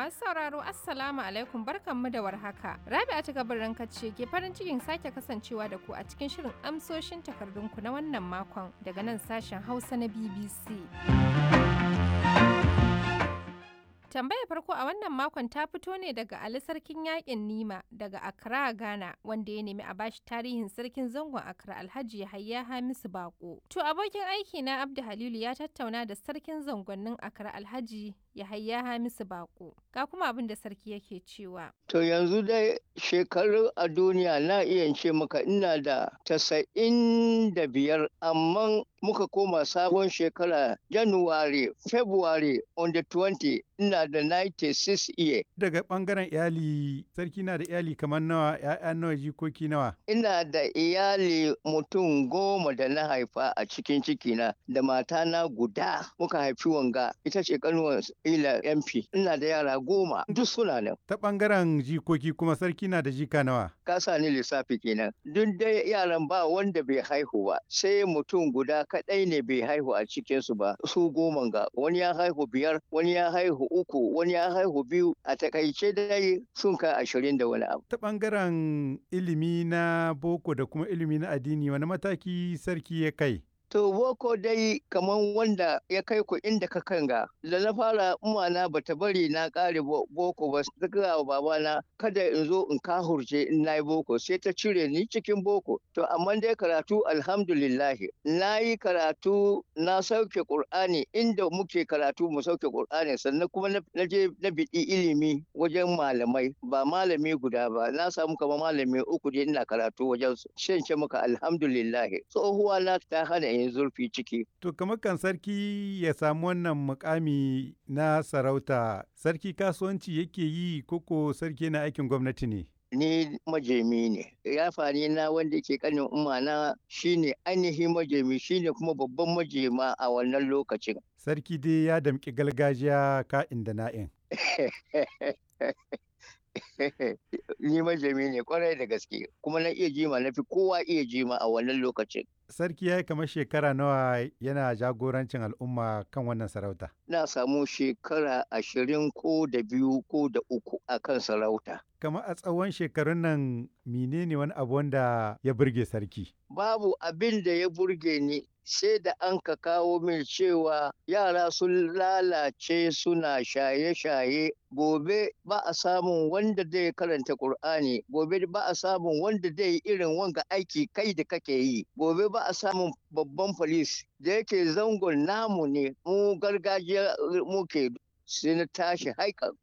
Masu sauraro Assalamu alaikum barkanmu da warhaka. Rabi'a ta gabarin ce ke farin cikin sake kasancewa da ku a cikin shirin amsoshin takardunku na wannan makon daga nan sashen Hausa na BBC. Tambayar farko a wannan makon ta fito ne daga Ali Sarkin Yaƙin Nima daga Accra, Ghana, wanda ya nemi a bashi tarihin sarkin zangon Accra Alhaji Yahaya Hamisu Bako. To abokin aiki na Abdu Halilu ya tattauna da sarkin zangonnin Accra Alhaji Yahaya Hamisu Bako. Ga kuma abin da sarki yake cewa. To yanzu dai shekaru a duniya na iya ce maka ina da tasa'in da biyar amma muka koma sabon shekara January, February on the 20 ina da 96 year. Daga ɓangaren iyali, sarki na da iyali kamar nawa, ‘ya'ya nawa, jikoki nawa. Ina da iyali mutum goma da na haifa a cikin cikina da matana guda muka haifi wanga ita ce kanuwar ila MP. Ina da yara goma duk suna nan. Ta ɓangaren jikoki kuma sarki na da jika nawa. Ka sa ni lissafi kenan. Duk dai yaran ba wanda bai haihu ba sai mutum guda kaɗai ne bai haihu a cikinsu ba su goma ga wani ya haihu biyar wani ya haihu uku wani ya haihu biyu a takaice dai sun kai ashirin da wani abu. Ta ɓangaren ilimi na boko da kuma ilimi na addini wani mataki sarki ya kai? To boko dai kaman wanda ya kai ku inda ka kanga da na fara umana bata bari na kare boko ba ta gaya wa babana kada in zo in kahurce in na yi boko sai ta cire ni cikin boko to amma dai karatu alhamdulillahi na yi karatu na sauke qur'ani inda muke karatu mu sauke qur'ani sannan kuma na je na biɗi ilimi wajen malamai ba malami guda ba na samu kamar malami uku dai ina karatu wajen su shan maka alhamdulillahi tsohuwa na ta hana yin zurfi ciki. To kamar kan sarki ya samu wannan mukami na sarauta, sarki kasuwanci yake yi koko sarki na aikin gwamnati ne? Ni majemi ne, yafani na wanda ke kanin umana shine ainihin majemi shine kuma babban majema a wannan lokacin. Sarki dai ya damƙi gargajiya ka'in da na'in. ni majami ne kwarai da gaske kuma na iya jima na fi kowa iya jima a wannan lokacin. Sarki ya yi kamar shekara nawa yana jagorancin al'umma kan wannan sarauta. Na samu shekara ashirin ko da biyu ko da uku a kan sarauta. Kamar a tsawon shekarun nan menene wani abu wanda ya burge sarki? Babu abin da ya burge ni sai da an ka kawo min cewa yara sun lalace suna shaye-shaye gobe ba a samun wanda zai karanta Kur'ani gobe ba a samun wanda zai irin wanga aiki kai da kake yi gobe ba a samun babban polis da yake zangon namu ne mu gargajiya muke sai na tashi haikan